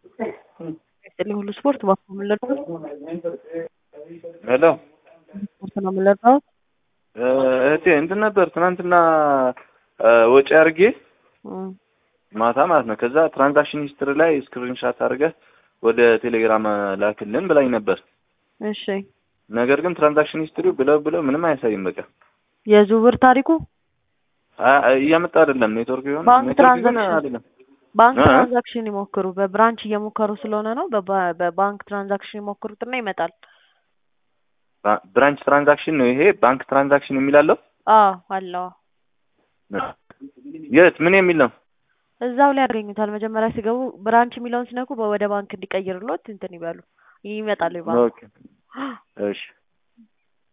ይስጥልኝ ሁሉ ስፖርት ባኮ ምለድ ሄሎ ስፖርት ነው የምንለካው። እህቴ እንትን ነበር ትናንትና ወጪ አድርጌ ማታ ማለት ነው። ከዛ ትራንዛክሽን ሂስትሪ ላይ ስክሪንሻት አድርገህ ወደ ቴሌግራም ላክልን ብላኝ ነበር። እሺ ነገር ግን ትራንዛክሽን ሂስትሪው ብለው ብለው ምንም አያሳይም። በቃ የዝውውር ታሪኩ አ- እያመጣ አይደለም። ኔትወርክ ይሆን ባንክ ኔትወርክ ግን ትራንዛክሽን አይደለም። ባንክ እ? ትራንዛክሽን ይሞክሩ። በብራንች እየሞከሩ ስለሆነ ነው። በባ- በባንክ ትራንዛክሽን ይሞክሩትና ይመጣል። ባ- ብራንች ትራንዛክሽን ነው ይሄ። ባንክ ትራንዛክሽን የሚላለው አዎ አለው። የት ምን የሚል ነው? እዛው ላይ ያገኙታል። መጀመሪያ ሲገቡ ብራንች የሚለውን ሲነኩ ወደ ባንክ እንዲቀይርሎት እንትን ይበሉ ይመጣል። ባንክ ኦኬ እሺ